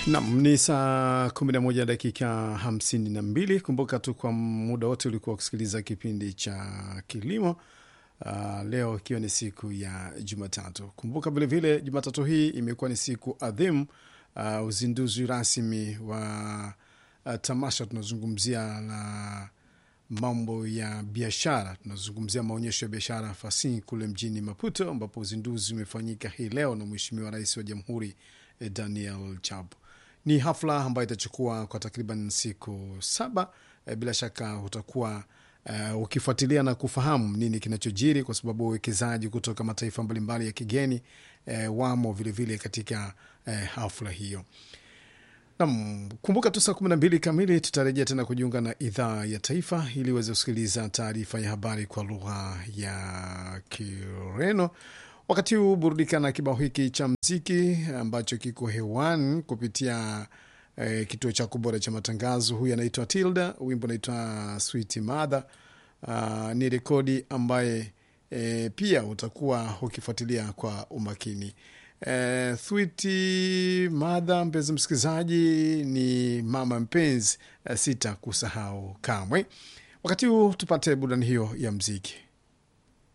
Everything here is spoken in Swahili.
Nam ni saa 11 dakika 52. Kumbuka tu kwa muda wote ulikuwa ukisikiliza kipindi cha kilimo. Uh, leo ikiwa ni siku ya Jumatatu. Kumbuka vilevile Jumatatu hii imekuwa ni siku adhimu, uh, uzinduzi rasmi wa uh, tamasha. Tunazungumzia la mambo ya biashara, tunazungumzia maonyesho ya biashara Fasi kule mjini Maputo, ambapo uzinduzi umefanyika hii leo na Mheshimiwa Rais wa Jamhuri eh, Daniel Chapo. Ni hafla ambayo itachukua kwa takriban siku saba. Eh, bila shaka utakuwa uh, ukifuatilia na kufahamu nini kinachojiri, kwa sababu wawekezaji kutoka mataifa mbalimbali ya kigeni eh, wamo vilevile vile katika eh, hafla hiyo. Nam, kumbuka tu saa kumi na mbili kamili tutarejea tena kujiunga na idhaa ya taifa ili uweze kusikiliza taarifa ya habari kwa lugha ya Kireno. Wakati huu burudika na kibao hiki cha mziki ambacho kiko hewani kupitia eh, kituo chako bora cha matangazo. Huyu anaitwa Tilda, wimbo unaitwa Sweet Mother. Uh, ni rekodi ambaye eh, pia utakuwa ukifuatilia kwa umakini. Eh, Sweet Mother, mpenzi msikilizaji, ni mama mpenzi, eh, sita kusahau kamwe. Wakati huu tupate burudani hiyo ya mziki.